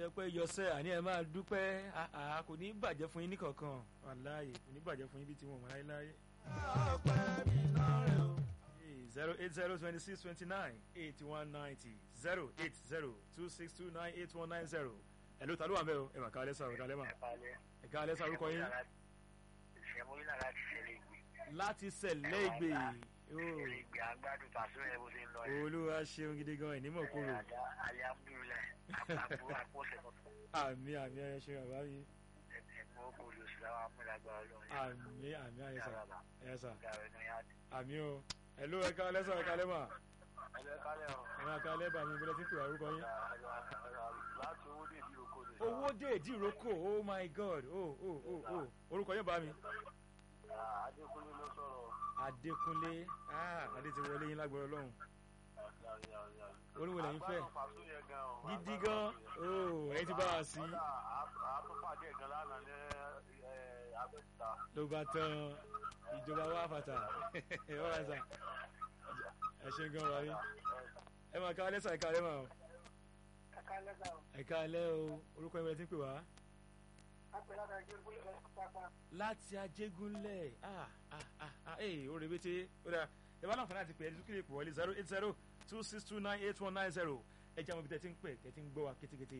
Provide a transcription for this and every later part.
jẹ́ pé yọsẹ́ àní ẹ máa dúpẹ́ àà kò ní bàjẹ́ fún yín ní kankan wàláyé kò ní bàjẹ́ fún yín bí tí wọ́n mọ̀ láéláé. ọpẹ́ mi lọ́rẹ̀ o. zero eight zero twenty six twenty nine eighty one ninety zero eight zero two six two nine eight one nine zero ẹ̀ ló ta ló wà bẹ́ẹ̀ o ẹ̀ mà ká alẹ́ sàrò ká alẹ́ mà ẹ̀ ká alẹ́ sàrò kọ́ yín ìṣẹ́múlá láti ṣẹlẹ̀ ìgbè. láti sẹ̀lẹ̀ ìgbè ṣẹlẹ̀ ìgbè àgbàdo pàṣẹ rẹ̀ bó ṣe ń lọ yẹn. olúwa ṣeun gidi gan ẹ̀ nímọ̀ kúrò alihamdulilayi àpò àpòṣe tuntun àmì àmì ayẹ ṣe bàbá mi ẹ̀mọ́ kòlù síláwà amúlágbára lọ́wọ́ àmì àmì ayẹ sà ẹ sà gàrẹ́ ní yá ni. àmì o ẹ̀ ló ẹ̀ ká alẹ́ sàrò ká alẹ́ mà ẹ̀lẹ́ kálẹ̀ ọ̀ ẹ̀ máa ká alẹ́ bà mí bọ́lá tí ń pè wá orúkọ yín. láti owó dé ìdí oko ni. owó dé ìdíròkò oh my god oh oh oh oh orúkọ yín bá mi. adékúnlé ló sọ̀rọ̀. adékúnlé ah adé ti wọlé yín lágbára ọlọ́run oríwo lẹ́yìn fẹ́ gidi gan oh ẹ̀yin ti bá wa sí àtúpàdé gan lánàá ní abẹ́òkúta. ló bá tán ìjọba wa fàtà ọ̀rọ̀ ẹ̀sà ẹ ṣe gan wáyé ẹ máa ká alẹ́ sà ẹ̀ka alẹ́ mà o ẹ̀ka lẹ́sà ọ̀ ẹ̀ka alẹ́ o orúkọ yín bẹ̀rẹ̀ tí ń pè wá. àpẹẹrẹ àtàjọ ìgbélé pápá. láti ajégúnlẹ̀ ah ah ah ah ee o rebete o da ẹ bá láǹfààní àti pè é dúkìlì pò wọlé zero eight zero two six two nine eight one nine zero ẹ jẹ́ àwọn ibi tẹ́ ti ń pè tẹ́ ti ń gbọ́ wa kétékété.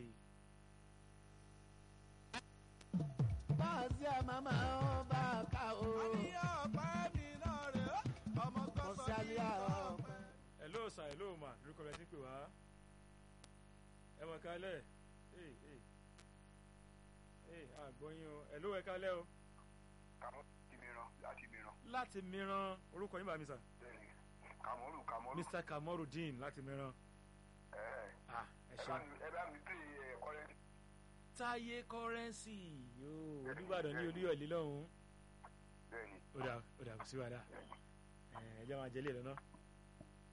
báàsì àmàmà ó bá a ká o. ọpẹ́ mi lọ́rẹ̀ o. ọmọ kò kan sí sọ alẹ́ ní àárọ̀. hello sir hello ma lórúkọ rẹ ti ń pè wá ẹ mọ̀ kálẹ̀ ee ee ee àgbọ̀yìn o hello ẹ kálẹ̀ o kàmọ́ ti mìíràn láti mìíràn. láti mìíràn orúkọ yín bá mi sà bẹ́ẹ̀ni kàmọ́rù kàmọ́rù. mr kamorudeen láti mìíràn ẹ̀ ah ẹ ẹ ṣe bá mi ẹ bá mi pè é kọ́lẹ́. táyé kọ́rẹ́nsì yóò olúbàdàn ní olúyọ̀lé lọ́hùn-ún bẹ́ẹ̀ni. ó dà ó dà kò sí wàdà ẹ ẹ jẹ́ máa jẹ́ lé lọ́nà